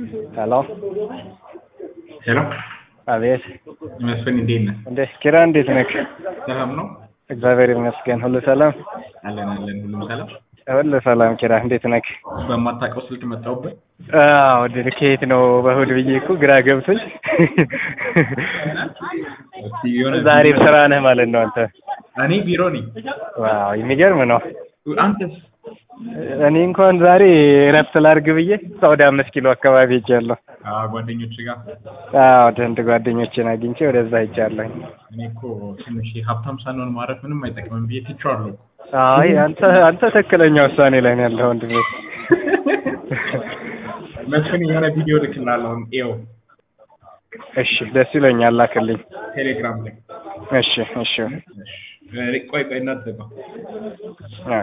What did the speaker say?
ሄሎ ሄሎ አቤት መስፍን እንዴት ነህ? እንዴ ኪራ እንዴት ነህ? ሰላም ነው? እግዚአብሔር ይመስገን ሁሉ ሰላም አለን አለን፣ ሁሉም ሰላም። ሁሉ ሰላም ኪራ እንዴት ነህ? በማታውቀው ስልክ መጣሁበት። አዎ ድል ከየት ነው በእሑድ ብዬ እኮ ግራ ገብቶኝ እስኪ የሆነ ዛሬም ስራ ነህ ማለት ነው አንተ እኔ ቢሮ ነኝ። ዋው የሚገርም ነው አንተስ? እኔ እንኳን ዛሬ እረፍት ላድርግ ብዬ ወደ አምስት ኪሎ አካባቢ ሄጃለሁ አዎ ጓደኞች ጋር አዎ አንድ ጓደኞችን አግኝቼ ወደዛ ሄጃለሁ እኔ እኮ ትንሽ ሀብታም ሳንሆን ማረፍ ምንም አይጠቅምም ብዬ ትቼዋለሁ። አይ አንተ አንተ ትክክለኛ ውሳኔ ላይ ነው ያለኸው ወንድሜ መስፍን የሆነ ቪዲዮ ልክልሃለሁ ይኸው እሺ ደስ ይለኛል ላክልኝ ቴሌግራም ላይ። እሺ እሺ እሺ፣ ቆይ ቆይ እንዳትዘጋው።